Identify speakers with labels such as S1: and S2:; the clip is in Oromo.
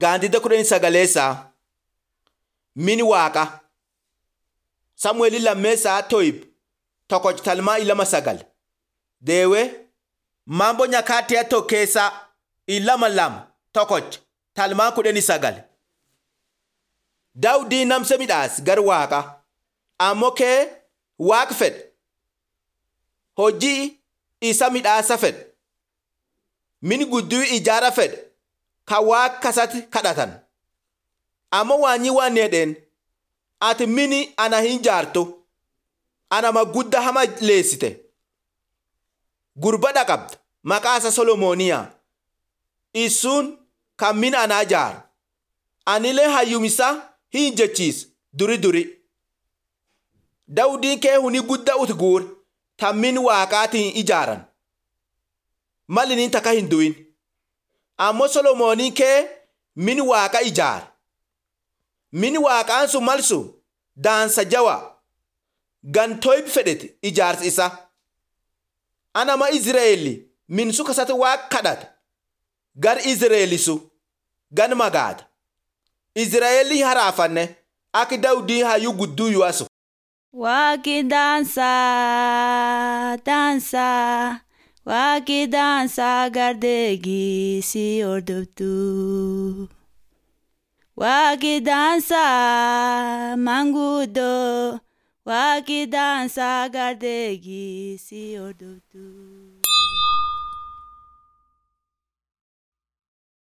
S1: Gaantidda kudhanii sagaleessaa mini waaqa Samu'eeli lammeessaa Toyib tokkoch talmaa ilama sagal deewee mambo nyakati ya tokkeessaa ilama lama tokkoch talmaa kudhanii sagal Daawudii namsa midhaas gar waaqa ammoo kee waaq fedhe hojii isa midhaasa fedhe mini gudduu ijaara fedhe ka waaq kasatti kadhatan ammoo waanyi waan jedheen ati mini ana hin jaartu anama gudda hama leessite gurbadha qabda maqaasa solomooniyaa isuun kan min anaa jaaru anilee hayyumisa hin jechiis duri duri dawudiin kee huni gudda ut guur tan min waaqaatiin ijaaran malinin taka hin du'in ammoo solomooniin kee min waaqa ijaara min waaqaan sun malsu daansa jawa gantoyb fedhete ijaarsi isa anama izreeli min su kasati waaq kadhata gar izreelisu gan magaada izraa'elii haraafanne akka dawudii hayyuu gudduu yu'asu
S2: Waaqi daansaa daansaa waaqi daansaa gardeegii si hordoftu. Waaqi daansaa manguddoo waaqi daansaa gardeegii si hordoftu.